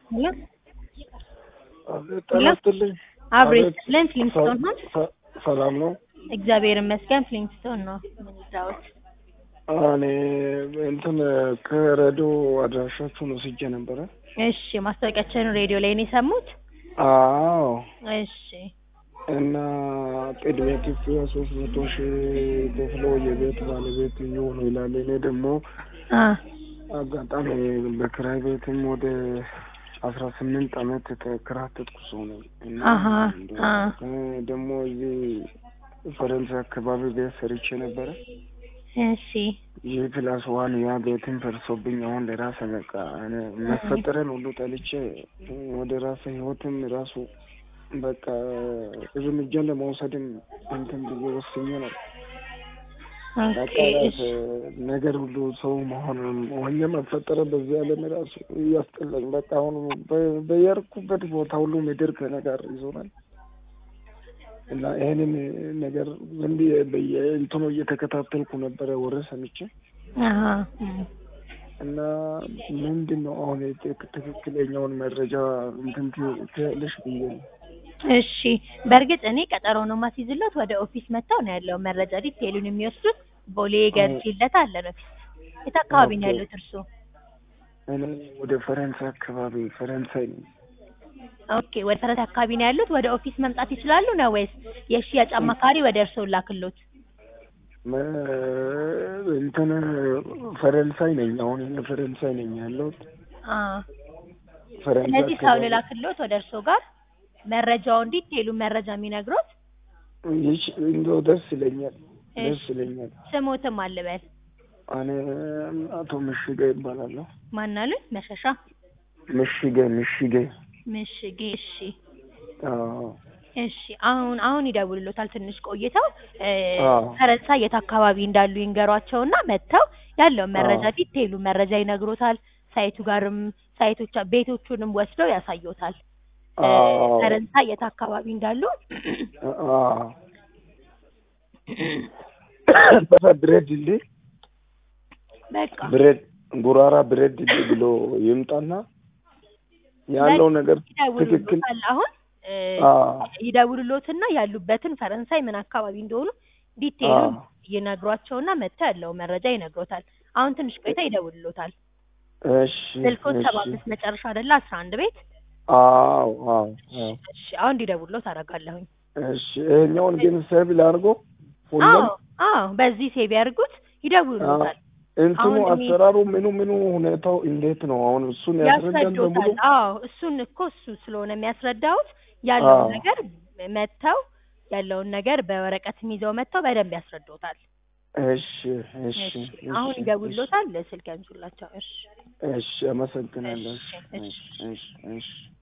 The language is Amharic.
ሄሎ ጤና ይስጥልኝ። አብሬ አቤት። ለን ፍሊንስቶን ነው። ሰ- ሰላም ነው። እግዚአብሔር ይመስገን ፍሊንስቶን ነው የምንዛወት። እኔ እንትን ከሬዲዮ አድራሻችሁን ወስጄ ነበረ። እሺ ማስታወቂያችን ሬዲዮ ላይ ነው የሰሙት? አዎ እሺ እና ቅድሚያ ክፍያ ሶስት መቶ ሺህ ከፍለው የቤት ባለቤት እየሆኑ ይላል። እኔ ደግሞ አ አጋጣሚ በክራይ ቤትም ወደ አስራ ስምንት አመት የተከራተትኩ ሰው ነኝ እና አሀ አ እኔ ደግሞ እዚህ ፈረንሳይ አካባቢ ቤት ሰርቼ ነበረ። እሺ ይህ ፕላስ ዋን ያ ቤትን ፈርሶብኝ አሁን ለራሴ በቃ እኔ መፈጠረን ሁሉ ጠልቼ ወደ ራሴ ህይወትም ራሱ በቃ እርምጃ ለመውሰድም እንትን ብዬ ወስኜ ነው። በቃ ኦኬ ራስ ነገር ሁሉ ሰው መሆን ሆኜ መፈጠረ በዚህ ዓለም ራሱ እያስጠላኝ በቃ አሁን በ- በየርኩበት ቦታ ሁሉ ምድር ከእኔ ጋር ይዞናል እና ይሄንን ነገር ዝም ብዬ በየእንትኑ እየተከታተልኩ ነበረ ወሬ ሰምቼ አሀ እም። እና ምንድን ነው አሁን የት- ትክክለኛውን መረጃ እንትን ት- ትያለሽ ብዬ ነው። እሺ በእርግጥ እኔ ቀጠሮ ነው ማስይዝለት ወደ ኦፊስ መጥተው ነው ያለው መረጃ ዲቴሉን የሚወስዱት ቦሌ ገርጂለት አለን ኦፊስ የት አካባቢ ነው ኦኬ። ያሉት እርሱ እኔ ወደ ፈረንሳይ አካባቢ ፈረንሳይ ነኝ። ኦኬ ወደ ፈረንሳይ አካባቢ ነው ያሉት ወደ ኦፊስ መምጣት ይችላሉ ነው ወይስ የሽያጭ አማካሪ ወደ እርስዎ ላክሎት መ- እንትን ፈረንሳይ ነኝ አሁን እኔ ፈረንሳይ ነኝ ያለሁት አ ፈረንሳይ ስለዚህ ሰው አካባቢ ልላክሎት ወደ እርስዎ ጋር መረጃውን ዲቴሉ መረጃ የሚነግሮት ይች እንደው ደስ ይለኛል ደስ ይለኛል። ስሞትም አልበል እኔ አቶ ምሽጌ ይባላለሁ። ማናሉኝ መሸሻ ምሽጌ ምሽጌ ምሽጌ እሺ አዎ እሺ አሁን አሁን ይደውልሎታል ትንሽ ቆይተው እ አዎ። ፈረንሳይ የት አካባቢ እንዳሉ ይንገሯቸውና መጥተው ያለውን መረጃ አዎ። ዲቴይሉ መረጃ ይነግሮታል ሳይቱ ጋርም ሳይቶች ቤቶቹንም ወስደው ያሳዩታል እ አዎ። ፈረንሳይ የት አካባቢ እንዳሉ አዎ። በዛ ብሬድ ድልድይ በቃ ብሬድ ጉራራ ብሬድ ድልድይ ብሎ ይምጣና ያለው ነገር ትክክል ይደውልሎታል አሁን እ አዎ ይደውልሎትና ያሉበትን ፈረንሳይ ምን አካባቢ እንደሆኑ ዲቴይሉን አዎ። ይነግሯቸውና መጥተው ያለው መረጃ ይነግሮታል አሁን ትንሽ ቆይታ ይደውልሎታል እሺ ስልኮት ሰባ እሺ አምስት መጨረሻ አይደለ አስራ አንድ ቤት አዎ አዎ አዎ እሺ አሁን እንዲደውልሎት አደርጋለሁኝ እሺ ይሄኛውን ግን ሰብ ላድርጎ አዎ ሁሉም አዎ በዚህ ሴቭ ያድርጉት ይደውልሎታል እንትኑ አሁን እኔ- አሰራሩ ምኑ ምኑ ሁኔታው እንዴት ነው? አሁን እሱን ያስረዳን በሙሉ ያስረዶታል አዎ እሱን እኮ እሱ ስለሆነ የሚያስረዳውት ያለውን አዎ። ነገር መጥተው ያለውን ነገር በወረቀትም ይዘው መጥተው በደንብ ያስረዶታል እሺ እሺ እሺ እሺ አሁን ይደውልሎታል ስልክ ያንሱላቸው እሺ እሺ አመሰግናለሁ። እሺ፣ እሺ እሺ እሺ